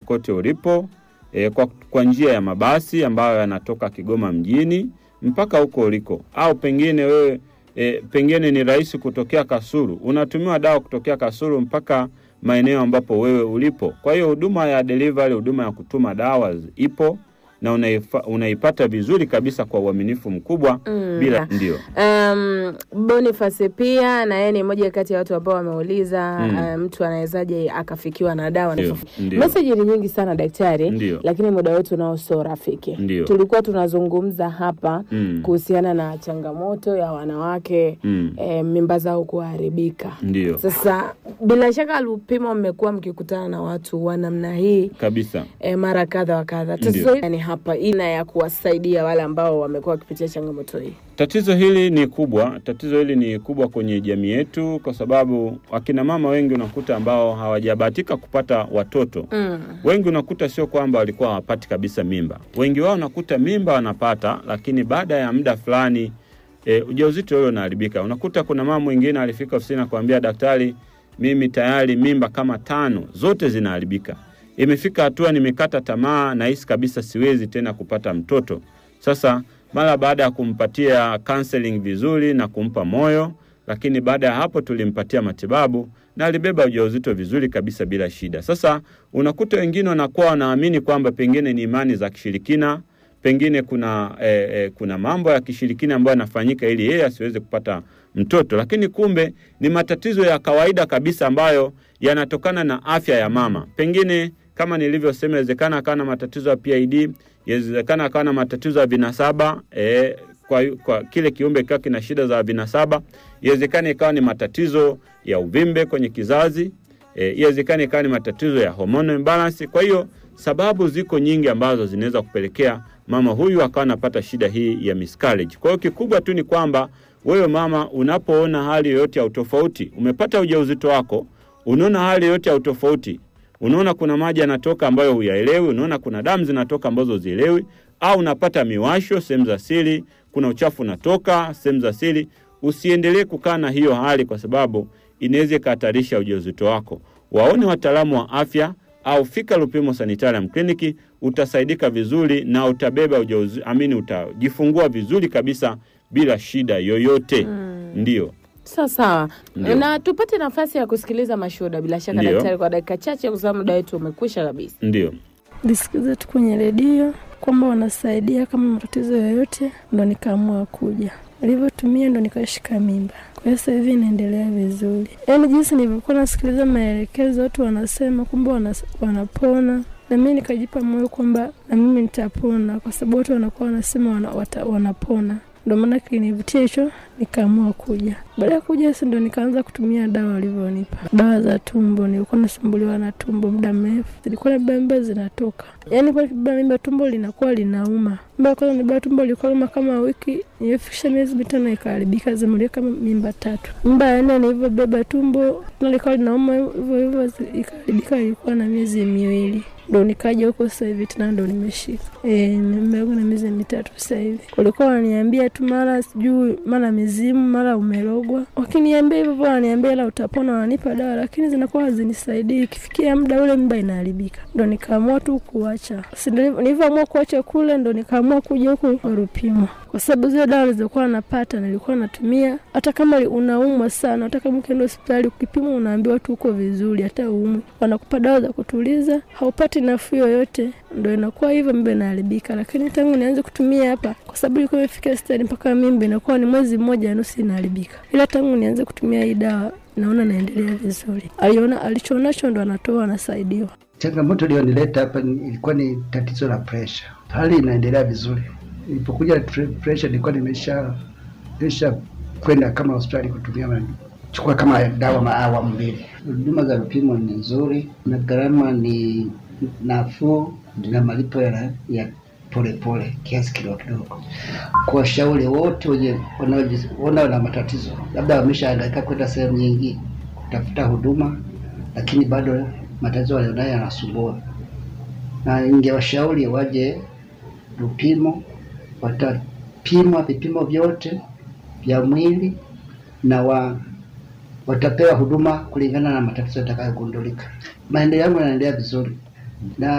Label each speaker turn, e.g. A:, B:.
A: kokote ulipo e, kwa, kwa njia ya mabasi ambayo yanatoka Kigoma mjini mpaka huko uliko, au pengine wewe e, pengine ni rahisi kutokea Kasulu, unatumiwa dawa kutokea Kasulu mpaka maeneo ambapo wewe ulipo. Kwa hiyo huduma ya delivery, huduma ya kutuma dawa ipo na unaifa, unaipata vizuri kabisa kwa uaminifu mkubwa
B: Mm.
A: bila ndio
B: Um, Boniface pia na yeye ni mmoja kati ya watu ambao wameuliza
A: Mm.
B: uh, mtu anawezaje akafikiwa na dawa.
A: Ndio, ndio.
B: Meseji ni nyingi sana daktari,
A: Ndio.
B: lakini muda wetu nao sio rafiki.
A: Ndio.
B: Tulikuwa tunazungumza hapa
A: Mm.
B: kuhusiana na changamoto ya wanawake
A: Mm.
B: eh, mimba zao kuharibika.
A: Ndio
B: Sasa bila shaka Lupimo, mmekuwa mkikutana na watu wa namna hii
A: kabisa.
B: e, mara kadha wa kadha.
A: Ndio.
B: Tatizo hili ni hapa ina ya kuwasaidia wale ambao wamekuwa wakipitia changamoto hii.
A: Tatizo hili ni kubwa, tatizo hili ni kubwa kwenye jamii yetu, kwa sababu akina mama wengi unakuta ambao hawajabahatika kupata watoto
B: Mm.
A: wengi unakuta sio kwamba walikuwa hawapati kabisa mimba. Wengi wao unakuta mimba wanapata, lakini baada ya muda fulani e, ujauzito ule unaharibika. Unakuta kuna mama mwingine alifika ofisini akamwambia daktari, mimi tayari mimba kama tano zote zinaharibika. Imefika hatua nimekata tamaa, nahisi kabisa siwezi tena kupata mtoto. Sasa mara baada ya kumpatia counseling vizuri na kumpa moyo, lakini baada ya hapo tulimpatia matibabu na alibeba ujauzito vizuri kabisa bila shida. Sasa unakuta wengine wanakuwa wanaamini kwamba pengine ni imani za kishirikina, pengine kuna eh, eh, kuna mambo ya kishirikina ambayo yanafanyika ili yeye asiweze kupata mtoto, lakini kumbe ni matatizo ya kawaida kabisa ambayo yanatokana na afya ya mama. Pengine kama nilivyosema, inawezekana akawa na matatizo ya PID, inawezekana akawa na matatizo ya vinasaba eh, kwa, kwa kile kiumbe kikiwa kina shida za vinasaba, iwezekana ikawa ni matatizo ya uvimbe kwenye kizazi e, iwezekana ikawa ni matatizo ya hormonal imbalance. Kwa hiyo sababu ziko nyingi ambazo zinaweza kupelekea mama huyu akawa anapata shida hii ya miscarriage. Kwa hiyo kikubwa tu ni kwamba wewe mama, unapoona hali yoyote ya utofauti, umepata ujauzito wako, unaona hali yoyote ya utofauti, unaona kuna maji yanatoka ambayo huyaelewi, unaona kuna damu zinatoka ambazo huzielewi, au unapata miwasho sehemu za siri, kuna uchafu unatoka sehemu za siri, usiendelee kukaa na hiyo hali, kwa sababu inaweza ikahatarisha ujauzito wako. Waone wataalamu wa afya au fika Lupimo Sanitarium Clinic, utasaidika vizuri na utabeba ujauzito, amini, utajifungua vizuri kabisa bila shida yoyote. Ndio.
B: Sawa sawa,
A: Ndio.
B: na tupate nafasi ya kusikiliza mashuhuda bila shaka
A: Ndio.
B: daktari, kwa dakika chache, kwa sababu muda wetu umekwisha kabisa.
A: Ndio.
C: nisikize tu kwenye redio kwamba wanasaidia kama matatizo yoyote, ndo nikaamua kuja. Nilivyotumia ndo nikashika mimba, kwa hiyo sasa hivi inaendelea vizuri. Yaani jinsi nilivyokuwa nasikiliza maelekezo, watu wanasema kwamba wanas- wanapona na mimi nikajipa moyo kwamba na mimi nitapona, kwa sababu watu wanakuwa wanasema wana, wata, wanapona. Ndo maana kilinivutia hicho, nikaamua kuja. Baada ya kuja sasa ndo nikaanza kutumia dawa walivyonipa, dawa za tumbo. Nilikuwa nasumbuliwa na tumbo muda mrefu, zilikuwa na mimba zinatoka, yaani kwa kibeba mimba tumbo linakuwa linauma. Mimba ya kwanza nibeba tumbo lilikuwa linauma kama wiki, nilifikisha miezi mitano ikaharibika, zimulia kama mimba tatu. Mimba ya nne nilivyobeba tumbo na likawa linauma hivyo hivyo, zi- ikaharibika, ilikuwa na miezi miwili ndo nikaja huko sasa hivi tena ndo nimeshika e, nimebeba na miezi mitatu sasa hivi. Walikuwa wananiambia tu mara sijui mara mizimu mara umerogwa, wakiniambia hivyo hivyo, wananiambia la utapona, wananipa dawa lakini zinakuwa hazinisaidii. Ikifikia muda ule mimba inaharibika, ndo nikaamua tu kuacha. Si nilivyo- nilivyoamua kuacha kule, ndo nikaamua kuja huku kwa Rupimo kwa sababu zile dawa nilizokuwa napata nilikuwa natumia, hata kama unaumwa sana, hata kama ukienda hospitali ukipima, unaambiwa tu uko vizuri, hata umwi, wanakupa dawa za kutuliza, haupati nafuu yoyote, ndo inakuwa hivyo, mimba inaharibika. Lakini tangu nianze kutumia hapa, kwa sababu ilikuwa imefika stadi mpaka mimba inakuwa ni mwezi mmoja na nusu inaharibika, ila tangu nianze kutumia hii dawa naona naendelea vizuri. Aliona alichonacho ndo anatoa, anasaidiwa.
D: Changamoto iliyonileta hapa ni- ilikuwa ni tatizo la presha. Hali inaendelea vizuri. Nilipokuja tre- presha nilikuwa nimesha nimesha kwenda kama hospitali kutumia ma- chukua kama dawa maawamu mbili. Huduma za vipimo ni nzuri na gharama ni nafuu na malipo ya, ya polepole kiasi kidogo kidogo. Kuwashauri wote wenye wanaojiona na matatizo, labda wameshahangaika kwenda sehemu nyingi kutafuta huduma, lakini bado matatizo walionayo yanasumbua, na ningewashauri waje Lupimo, watapimwa vipimo vyote vya mwili na wa, watapewa huduma kulingana na matatizo yatakayogundulika. Maendeleo yangu yanaendelea vizuri na